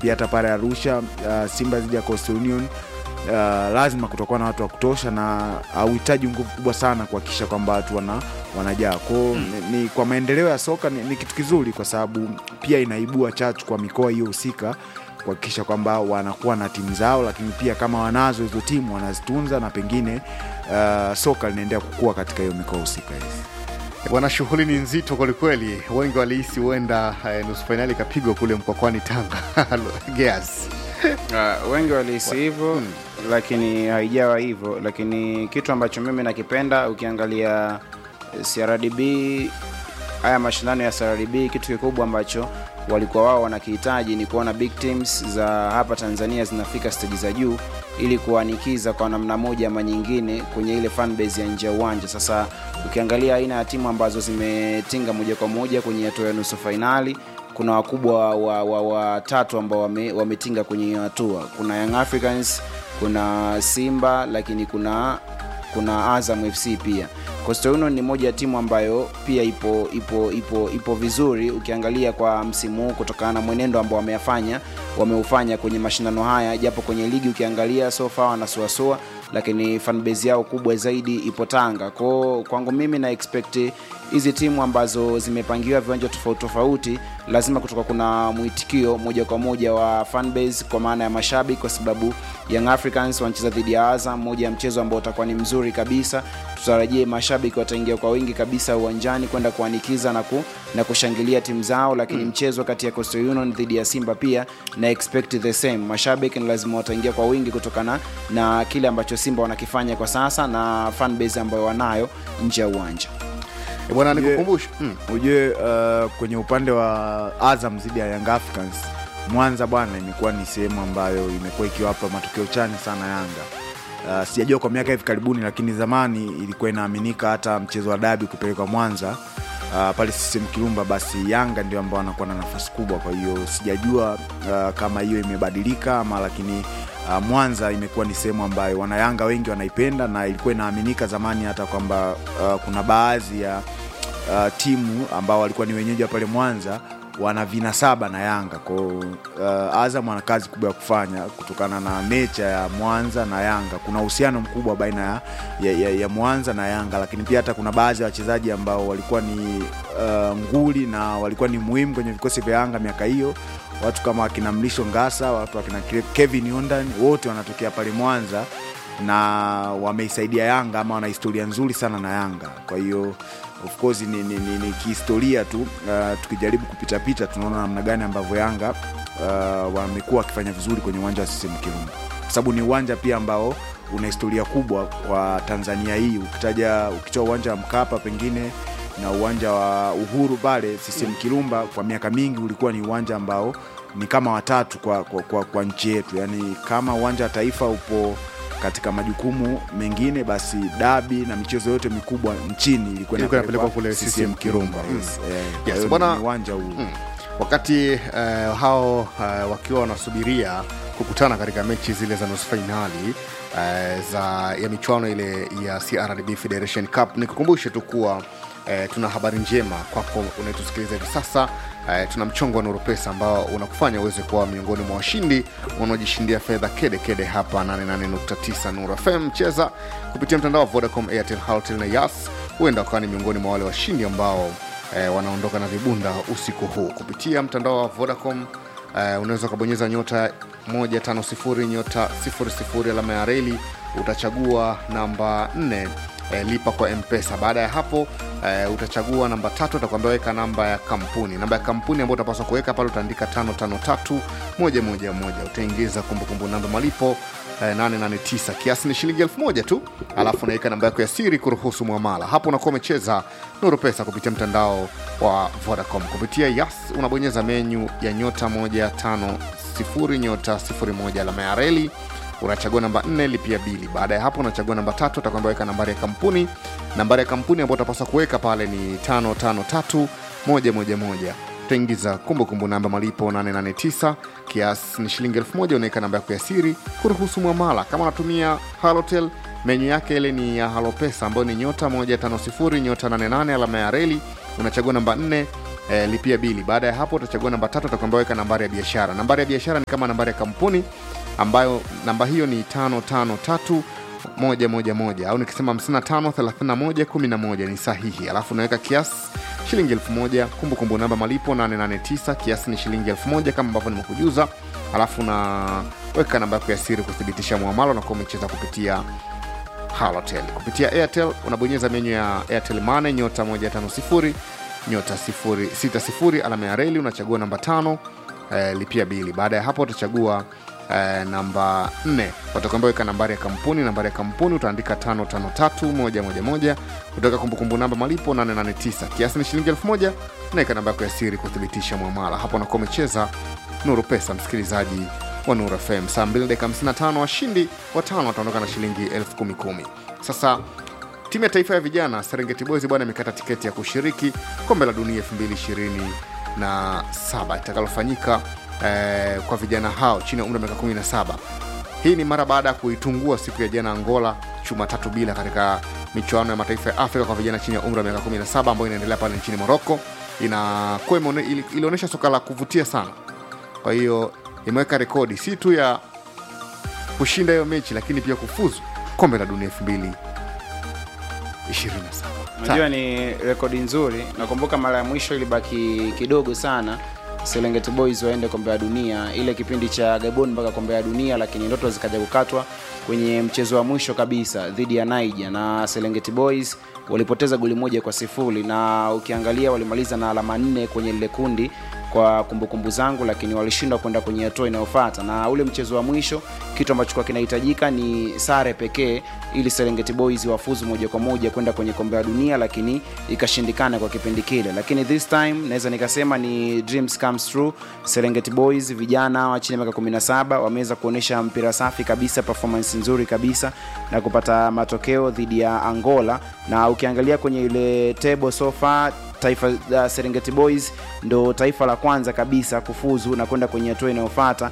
pia hata pale Arusha uh, Simba dhidi ya Coastal Union uh, lazima kutakuwa na watu wa kutosha na hauhitaji nguvu kubwa sana kuhakikisha kwamba watu wana, wanajaa kwao mm. ni, ni, kwa maendeleo ya soka ni, ni kitu kizuri kwa sababu pia inaibua chachu kwa mikoa hiyo husika kuhakikisha kwamba wanakuwa na timu zao, lakini pia kama wanazo hizo timu wanazitunza na pengine uh, soka linaendelea kukua katika hiyo mikoa husika hizi. Bwana, shughuli ni nzito kwelikweli. Wengi walihisi huenda eh, nusu fainali ikapigwa kule Mkwakwani, Tanga. Gears. Uh, wengi walihisi hivyo lakini haijawa hivyo, lakini kitu ambacho mimi nakipenda ukiangalia eh, CRDB haya mashindano ya CRDB, kitu kikubwa ambacho walikuwa wao wanakihitaji ni kuona big teams za hapa Tanzania zinafika stage za juu ili kuanikiza kwa namna moja ama nyingine kwenye ile fan base ya nje ya uwanja. Sasa ukiangalia aina ya timu ambazo zimetinga moja kwa moja kwenye hatua ya nusu fainali kuna wakubwa wa, wa, wa tatu ambao wame, wametinga kwenye hiyo hatua. Kuna Young Africans, kuna Simba, lakini kuna kuna Azam FC pia. Coastal Union ni moja ya timu ambayo pia ipo ipo ipo ipo vizuri ukiangalia kwa msimu huu kutokana na mwenendo ambao wameyafanya wameufanya kwenye mashindano haya, japo kwenye ligi ukiangalia so far wanasuasua, lakini fanbase yao kubwa zaidi ipo Tanga. Kwa kwangu mimi na expect hizi timu ambazo zimepangiwa viwanja tofauti tofauti, lazima kutoka kuna mwitikio moja kwa moja wa fanbase kwa maana ya mashabiki, kwa sababu Young Africans wanacheza dhidi ya Azam, moja ya mchezo ambao utakuwa ni mzuri kabisa. Tutarajie mashabiki wataingia kwa wingi kabisa uwanjani kwenda kuanikiza na, ku, na kushangilia timu zao, lakini mm. mchezo kati ya Coastal Union dhidi ya Simba pia na expect the same. Mashabiki ni lazima wataingia kwa wingi kutokana na kile ambacho Simba wanakifanya kwa sasa na fanbase ambayo wanayo nje ya uwanja. Eh, Bwana, Ujue- nikukumbushe mm. ujue uh, kwenye upande wa Azam dhidi ya Young Africans Mwanza bwana, imekuwa ni sehemu ambayo imekuwa ikiwapa matokeo chanya sana Yanga. Uh, sijajua kwa miaka hivi karibuni, lakini zamani ilikuwa inaaminika hata mchezo wa dabi kupelekwa Mwanza uh, pale CCM Kirumba, basi Yanga ndio ambao wanakuwa na nafasi kubwa. Kwa hiyo sijajua uh, kama hiyo imebadilika ama, lakini uh, Mwanza imekuwa ni sehemu ambayo wanayanga wengi wanaipenda, na ilikuwa inaaminika zamani hata kwamba uh, kuna baadhi ya uh, timu ambao walikuwa ni wenyeji wa pale Mwanza wana vinasaba na Yanga kwao. Uh, Azam ana kazi kubwa ya kufanya kutokana na nature ya Mwanza na Yanga. Kuna uhusiano mkubwa baina ya, ya, ya, ya Mwanza na Yanga, lakini pia hata kuna baadhi ya wachezaji ambao walikuwa ni uh, nguli na walikuwa ni muhimu kwenye vikosi vya Yanga miaka hiyo, watu kama akina Mlisho Ngasa, watu akina Kevin Yondan, wote wanatokea pale Mwanza na wameisaidia Yanga ama wana historia nzuri sana na Yanga. Kwa hiyo of course ni, ni, ni, ni kihistoria tu uh, tukijaribu kupitapita tunaona namna gani ambavyo Yanga uh, wamekuwa wakifanya vizuri kwenye uwanja wa CCM Kirumba, kwa sababu ni uwanja pia ambao una historia kubwa kwa Tanzania hii. Ukitaja ukitoa uwanja wa Mkapa pengine na uwanja wa Uhuru pale CCM Kirumba, kwa miaka mingi ulikuwa ni uwanja ambao ni kama watatu kwa, kwa, kwa, kwa nchi yetu, yaani kama uwanja wa Taifa upo katika majukumu mengine basi dabi na michezo yote mikubwa nchini ilikuwa Ilikuwa inapelekwa inapelekwa kule CCM Kirumba. Mm. Yes, eh, kwa Yes, hiyo bwana- ni uwanja huu Mm. wakati eh, hao eh, wakiwa wanasubiria kukutana katika mechi zile za nusu fainali eh, za ya michuano ile ya CRDB Federation Cup, nikukumbushe tu kuwa eh, tuna habari njema kwako unayetusikiliza hivi sasa. Eh, tuna mchongo wa Nuru Pesa ambao unakufanya uweze kuwa miongoni mwa washindi wanaojishindia fedha kede kede hapa 88.9 Nuru FM. Cheza kupitia mtandao wa Vodacom, Airtel, Halotel na Yas, huenda wakawa ni miongoni mwa wale washindi ambao eh, wanaondoka na vibunda usiku huu kupitia mtandao wa Vodacom. Eh, unaweza ukabonyeza nyota 150 nyota 00 alama ya reli, utachagua namba 4 eh, lipa kwa mpesa. Baada ya hapo eh, utachagua namba tatu, utakwambia weka namba ya kampuni. Namba ya kampuni ambayo utapaswa kuweka pale utaandika 553 111 utaingiza kumbukumbu namba malipo eh, 889 kiasi ni shilingi elfu moja tu, alafu unaweka namba yako ya siri kuruhusu mwamala. Hapo unakuwa umecheza Nuru Pesa kupitia mtandao wa Vodacom. Kupitia Yas unabonyeza menyu ya nyota 150 nyota 01 alama ya reli unachagua namba 4 lipia bili. Baada ya hapo unachagua namba tatu, utakwambia weka nambari ya kampuni. Nambari ya kampuni ambayo utapaswa kuweka pale ni 553111 utaingiza kumbukumbu namba malipo 889 kiasi ni shilingi 1000 unaweka namba yako ya siri kuruhusu mwamala kama unatumia halotel menyu yake ile ni ya halopesa ambayo ni nyota 150 nyota 88 alama ya reli unachagua namba 4 eh, lipia bili baada ya hapo utachagua namba tatu utakwambia weka nambari ya biashara nambari ya biashara ni kama nambari ya kampuni ambayo namba hiyo ni tano tano tatu moja moja moja au nikisema 55 31 11 ni sahihi alafu unaweka kiasi shilingi elfu moja kumbukumbu namba malipo 889 kiasi ni shilingi elfu moja kama ambavyo nimekujuza alafu unaweka namba yako ya siri kuthibitisha muamala unakuwa umecheza kupitia halotel kupitia airtel unabonyeza menyu ya airtel mane nyota 150 nyota 60 alama ya reli unachagua namba tano eh, lipia bili baada ya hapo utachagua eh, namba 4 watakwambia weka nambari ya kampuni nambari ya kampuni utaandika 553111 utaweka kumbukumbu namba malipo 889 kiasi ni shilingi 1000 naweka namba yako ya siri kuthibitisha mwamala hapo unakuwa umecheza nuru pesa msikilizaji wa nuru fm saa 2 dakika 55 washindi watano wataondoka na shilingi 10010 sasa timu ya taifa ya vijana serengeti boys bwana imekata tiketi ya kushiriki kombe la dunia 2027 itakalofanyika eh, kwa vijana hao chini ya umri wa miaka 17 hii ni mara baada ya kuitungua siku ya jana angola chuma tatu bila katika michuano ya mataifa ya afrika kwa vijana chini ya umri wa miaka 17 ambayo inaendelea pale nchini moroko inakuwa imeone- ili- ilionyesha soka la kuvutia sana kwa hiyo imeweka rekodi si tu ya kushinda hiyo mechi lakini pia kufuzu kombe la dunia 2027 Unajua ni rekodi nzuri. Nakumbuka mara ya mwisho ilibaki kidogo sana Serengeti Boys waende kombe la dunia, ile kipindi cha Gabon mpaka kombe la dunia, lakini ndoto zikaja kukatwa kwenye mchezo wa mwisho kabisa dhidi ya Niger, na Serengeti Boys walipoteza goli moja kwa sifuri, na ukiangalia walimaliza na alama nne kwenye lile kundi kwa kumbukumbu zangu, lakini walishindwa kwenda kwenye hatua inayofuata. Na ule mchezo wa mwisho, kitu ambacho kwa kinahitajika ni sare pekee ili Serengeti Boys wafuzu moja kwa moja kwenda kwenye kombe la dunia, lakini ikashindikana kwa kipindi kile. Lakini this time naweza nikasema ni dreams comes true. Serengeti Boys vijana wa chini ya miaka 17 wameweza kuonyesha mpira safi kabisa, performance nzuri kabisa na kupata matokeo dhidi ya Angola, na ukiangalia kwenye ile table so far taifa la Serengeti Boys ndo taifa la kwanza kabisa kufuzu na kwenda kwenye hatua inayofuata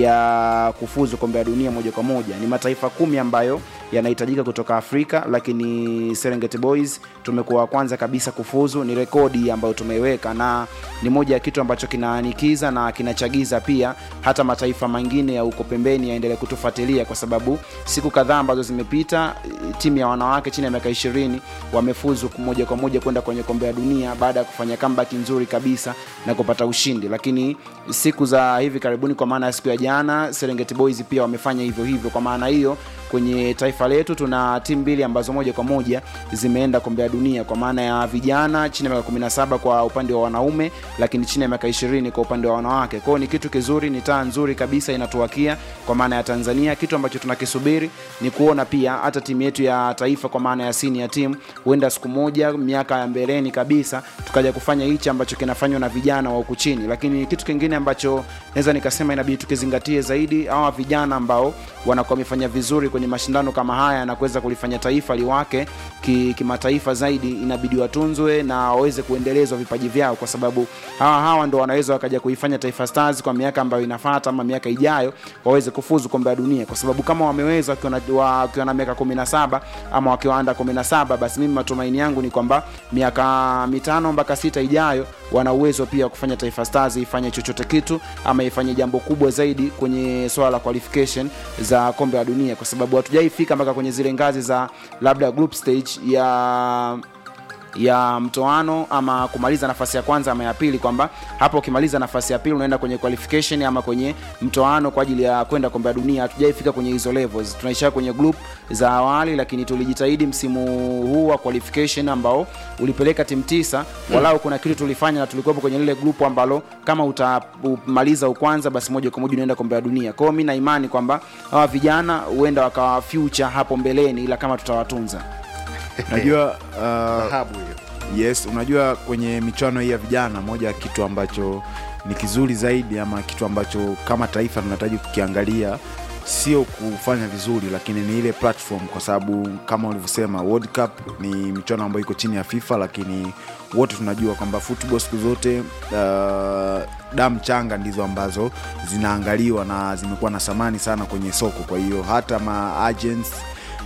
ya kufuzu kombe la dunia moja kwa moja. Ni mataifa kumi ambayo yanahitajika kutoka Afrika, lakini Serengeti Boys tumekuwa wa kwanza kabisa kufuzu. Ni rekodi ambayo tumeiweka na ni moja ya kitu ambacho kinaanikiza na kinachagiza pia hata mataifa mengine ya huko pembeni yaendelee kutufuatilia, kwa sababu siku kadhaa ambazo zimepita timu ya wanawake chini ya miaka ishirini wamefuzu moja kwa moja kwenda kwenye kombe la dunia baada ya kufanya comeback nzuri kabisa na kupata ushindi. Lakini siku za hivi karibuni, kwa maana ya siku ya jana, Serengeti Boys pia wamefanya hivyo hivyo. Kwa maana hiyo kwenye taifa letu tuna timu mbili ambazo moja kwa moja zimeenda kombe la dunia kwa maana ya vijana chini ya miaka 17 kwa upande wa wanaume, lakini chini ya miaka 20 kwa upande wa wanawake. Kwao ni kitu kizuri, ni taa nzuri kabisa inatuwakia kwa maana ya Tanzania. Kitu ambacho tunakisubiri ni kuona pia hata timu yetu ya taifa kwa maana ya senior team, huenda siku moja miaka ya mbeleni kabisa tukaja kufanya hichi ambacho kinafanywa na vijana wa huku chini. Lakini kitu kingine ambacho naweza nikasema inabidi tukizingatie zaidi, hawa vijana ambao wanakuwa wamefanya vizuri kwenye mashindano kama haya na kuweza kulifanya taifa liwake ki- kimataifa zaidi, inabidi watunzwe na waweze kuendelezwa vipaji vyao, kwa sababu hawa hawa ndo wanaweza wakaja kuifanya Taifa Stars kwa miaka ambayo inafuata ama miaka ijayo waweze kufuzu kombe la dunia, kwa sababu kama wameweza wakiwa na- wakiwa na miaka 17 ama wakiwa anda 17, basi mimi matumaini yangu ni kwamba miaka mitano mpaka sita ijayo wana uwezo pia wa kufanya Taifa Stars ifanye chochote kitu ama ifanye jambo kubwa zaidi kwenye swala la qualification za kombe la dunia, kwa sababu hatujaifika mpaka kwenye zile ngazi za labda group stage ya ya mtoano ama kumaliza nafasi ya kwanza ama ya pili, kwamba hapo ukimaliza nafasi ya pili unaenda kwenye qualification ama kwenye mtoano kwa ajili ya kwenda kombe la dunia. Hatujaifika kwenye hizo levels, tunaishia kwenye group za awali, lakini tulijitahidi msimu huu wa qualification ambao ulipeleka timu tisa, walau kuna kitu tulifanya na tulikuwepo kwenye lile group ambalo kama utamaliza ukwanza, basi moja kwa moja unaenda kombe la dunia. Kwa hiyo mimi na imani kwamba hawa vijana huenda wakawa future hapo mbeleni, ila kama tutawatunza unajua uh, dhahabu hiyo yes unajua kwenye michuano hii ya vijana moja ya kitu ambacho ni kizuri zaidi ama kitu ambacho kama taifa tunahitaji kukiangalia sio kufanya vizuri lakini ni ile platform kwa sababu kama ulivyosema world cup ni michuano ambayo iko chini ya fifa lakini wote tunajua kwamba football siku zote uh, damu changa ndizo ambazo zinaangaliwa na zimekuwa na thamani sana kwenye soko kwa hiyo hata ma agents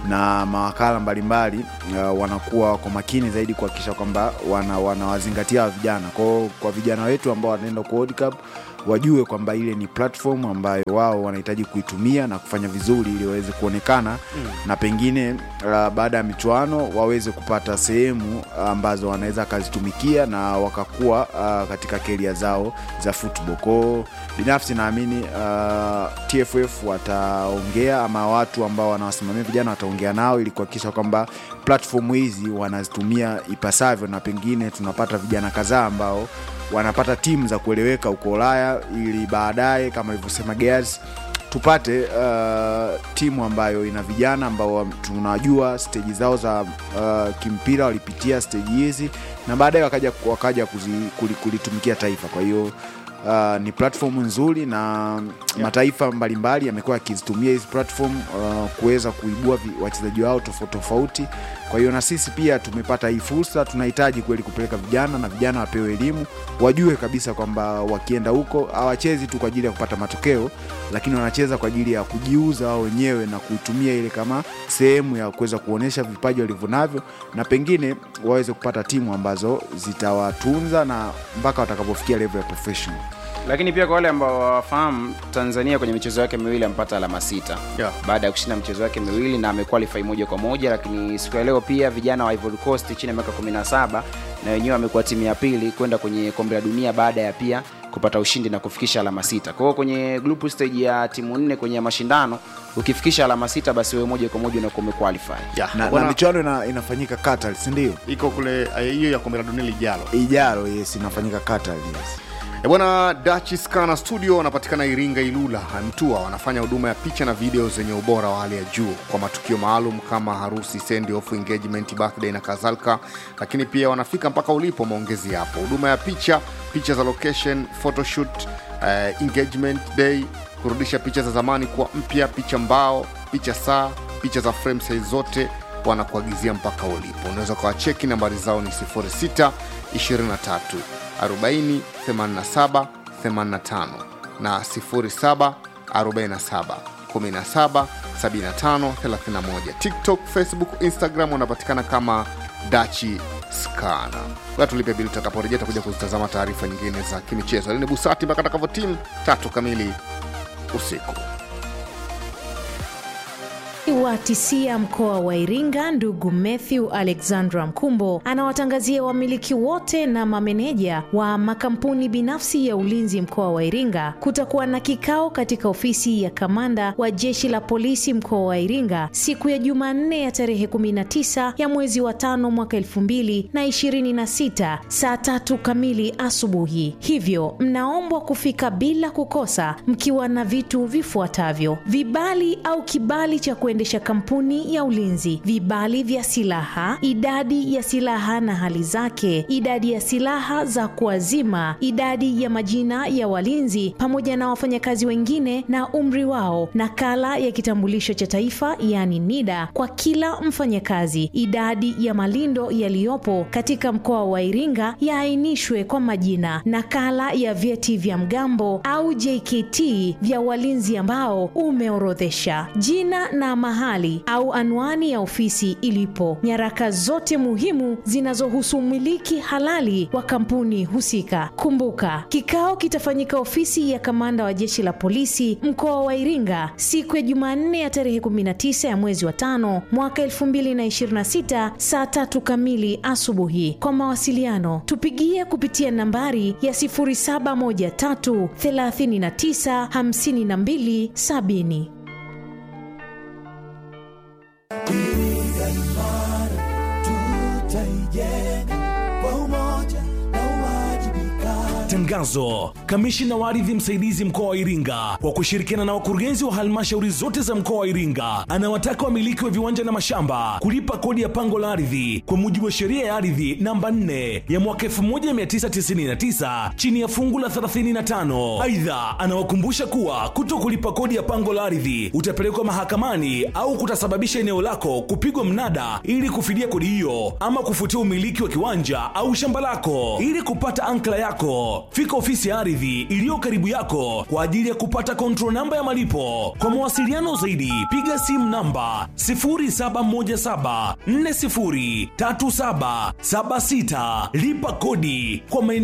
na mawakala mbalimbali uh, wanakuwa wako makini zaidi kuhakikisha kwamba wana, wanawazingatia wa vijana kwao kwa vijana wetu ambao wanaenda kwa World Cup wajue kwamba ile ni platform ambayo wao wanahitaji kuitumia na kufanya vizuri ili waweze kuonekana mm. na pengine uh, baada ya michuano waweze kupata sehemu ambazo wanaweza wakazitumikia na wakakuwa uh, katika keria zao za football kwao binafsi naamini uh, tff wataongea ama watu ambao wanawasimamia vijana wataongea nao ili kuhakikisha kwamba platform hizi wanazitumia ipasavyo na pengine tunapata vijana kadhaa ambao wanapata timu za kueleweka huko ulaya ili baadaye kama ilivyosema Gears tupate uh, timu ambayo ina vijana ambao tunajua steji zao za uh, kimpira walipitia steji hizi na baadaye wakaja, wakaja kuzi, kulitumikia taifa kwa hiyo Uh, ni platform nzuri na yeah. mataifa mbalimbali yamekuwa yakizitumia hizi platform uh, kuweza kuibua wachezaji wao tofauti tofauti kwa hiyo na sisi pia tumepata hii fursa tunahitaji kweli kupeleka vijana na vijana wapewe elimu wajue kabisa kwamba wakienda huko hawachezi tu kwa ajili ya kupata matokeo lakini wanacheza kwa ajili ya kujiuza wao wenyewe na kuitumia ile kama sehemu ya kuweza kuonyesha vipaji walivyonavyo na pengine waweze kupata timu ambazo zitawatunza na mpaka watakapofikia level ya professional lakini pia kwa wale ambao wafahamu tanzania kwenye michezo yake miwili amepata alama sita Yeah. baada ya kushinda michezo yake miwili na amequalify moja kwa moja lakini siku ya leo pia vijana wa Ivory Coast chini ya miaka 17 na wenyewe wamekuwa timu ya pili kwenda kwenye kombe la dunia baada ya pia kupata ushindi na kufikisha alama sita kwa hiyo kwenye group stage ya timu nne kwenye mashindano ukifikisha alama sita basi wewe moja kwa moja unakuwa umequalify Yeah. na, na Bwana, michuano ina, inafanyika Qatar si ndio iko kule eh, hiyo ya kombe la dunia lijalo ijaro yes inafanyika Qatar yes E bwana Dachi Scana Studio wanapatikana Iringa Ilula Mtua, wanafanya huduma ya picha na video zenye ubora wa hali ya juu kwa matukio maalum kama harusi, send off, engagement, birthday na kadhalika, lakini pia wanafika mpaka ulipo, maongezi yapo. Huduma ya picha, picha za location, photoshoot, eh, engagement day, kurudisha picha za zamani kuwa mpya, picha mbao, picha saa, picha za frame size zote wanakuagizia mpaka ulipo. Unaweza ukawacheki, nambari zao ni 06 23 40 87 85 na 07 47 17 75 31. TikTok, Facebook, Instagram wanapatikana kama Dachi Skana. Ngoja tulipe bili, tutakaporejea takuja kuzitazama taarifa nyingine za kimichezo. Lini Busati mpaka takavyo timu tatu kamili usiku. wa tisia mkoa wa Iringa ndugu Matthew Alexandra Mkumbo anawatangazia wamiliki wote na mameneja wa makampuni binafsi ya ulinzi mkoa wa Iringa kutakuwa na kikao katika ofisi ya kamanda wa jeshi la polisi mkoa wa Iringa siku ya Jumanne ya tarehe 19 ya mwezi wa tano mwaka 2026 saa tatu kamili asubuhi. Hivyo mnaombwa kufika bila kukosa mkiwa na vitu vifuatavyo: vibali au kibali cha kuendesha kampuni ya ulinzi, vibali vya silaha, idadi ya silaha na hali zake, idadi ya silaha za kuazima, idadi ya majina ya walinzi pamoja na wafanyakazi wengine na umri wao, nakala ya kitambulisho cha taifa yaani NIDA kwa kila mfanyakazi, idadi ya malindo yaliyopo katika mkoa wa Iringa yaainishwe kwa majina, nakala ya vyeti vya mgambo au JKT vya walinzi ambao umeorodhesha, jina na mahali au anwani ya ofisi ilipo, nyaraka zote muhimu zinazohusu umiliki halali wa kampuni husika. Kumbuka, kikao kitafanyika ofisi ya kamanda wa jeshi la polisi mkoa wa Iringa siku ya Jumanne ya tarehe 19 ya mwezi wa tano mwaka 2026 saa tatu kamili asubuhi. Kwa mawasiliano tupigie kupitia nambari ya 0713 39 52 70. Iringa imara tutaijenga kwa umoja na uwajibikaji. Tangazo: kamishina wa ardhi msaidizi mkoa wa Iringa kwa kushirikiana na wakurugenzi wa halmashauri zote za mkoa wa Iringa anawataka wamiliki wa viwanja na mashamba kulipa kodi ya pango la ardhi kwa mujibu wa sheria ya ardhi namba 4 ya mwaka 1999 chini ya fungu la 35. Aidha, anawakumbusha kuwa kuto kulipa kodi ya pango la ardhi utapelekwa mahakamani au kutasababisha eneo lako kupigwa mnada ili kufidia kodi hiyo ama kufutia umiliki wa kiwanja au shamba lako. Ili kupata ankla yako, fika fika ofisi ya ardhi iliyo karibu yako kwa ajili ya kupata control namba ya malipo. Kwa mawasiliano zaidi, piga simu namba 0717403776 lipa kodi kwa maendeleo